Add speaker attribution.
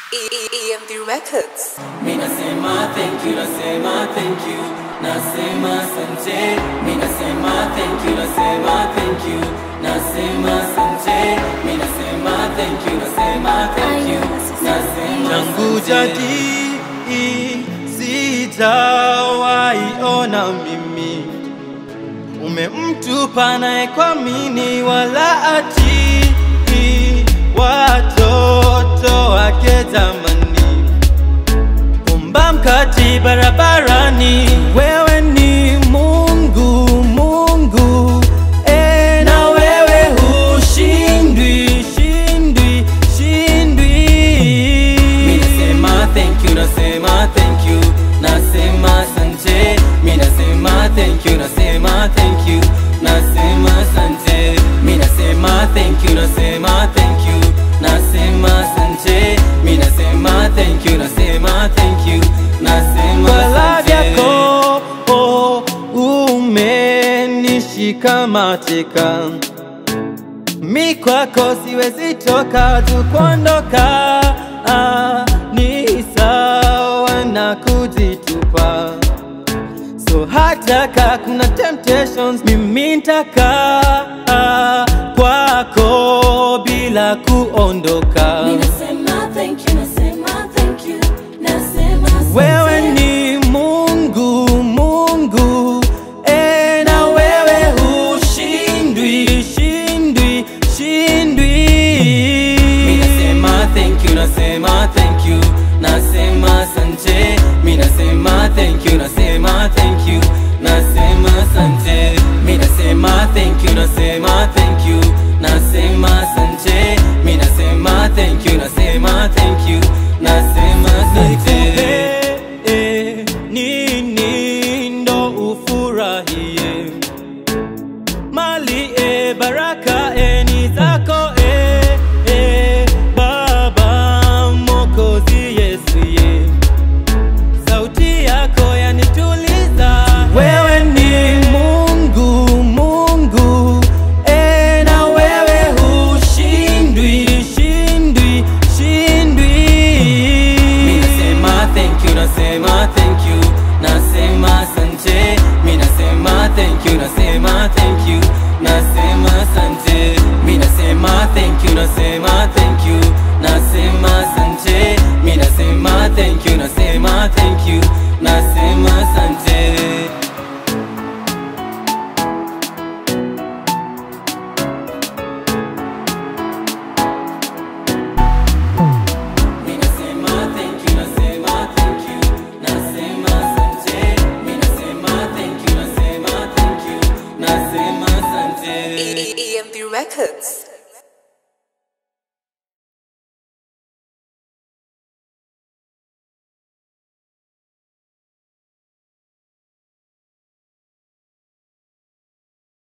Speaker 1: EMP Records.
Speaker 2: Mi nasema thank you, nasema thank you, nasema asante. Mi nasema thank you, nasema thank you, nasema asante. Mi nasema thank you, nasema thank you, nasema
Speaker 3: tangu
Speaker 2: asante.
Speaker 3: jadi sijawahi ona mimi umemtupa naye kwa mini wala ati watoto wake jamani umba mkati barabarani wewe ni mungu mungu e, na wewe hushindwi shindwi shindwi
Speaker 2: Mi nasema thank you, nasema thank you, nasema asante. Mi nasema thank you, nasema thank you, nasema asante. Mi nasema thank you, nasema thank you, nasema asante. Mi nasema thank you, nasema thank you, nasema
Speaker 3: wala
Speaker 2: asante.
Speaker 3: vyako oh, umenishika mateka mi kwako siwezi toka tu kuondoka ah, ni sawa na kujitupa so hata ka kuna temptations mimi ntaka ah, kwako bila kuondoka
Speaker 4: Ninasema thank you, nasema thank you, nasema asante.
Speaker 3: wewe ni mungu mungu e, na wewe hushindwi shindwi shindwi
Speaker 2: Mi nasema thank you, nasema thank you, nasema asante. Mi nasema thank you, nasema thank you, nasema asante. Mi nasema thank you, nasema thank you, nasema asante. Mi nasema thank you, nasema thank you, nasema asante.
Speaker 3: Nikupe nini ndo ufurahie mali e baraka e ni zako e, e baba mokozi yesu ye sauti yako yanituliza wewe ni mungu mungu e na wewe hushindwi shindwi shindwi
Speaker 2: Mi nasema thank you, nasema thank you, nasema asante. Mi nasema thank you, nasema thank you, nasema asante. Mi nasema thank you, nasema thank you, nasema asante. Mi nasema thank you, nasema thank you, nasema asante. Mi nasema thank you, nasema thank you, nasema asante. Mi nasema thank you, nasema thank you, nasema asante.
Speaker 1: EMP Records.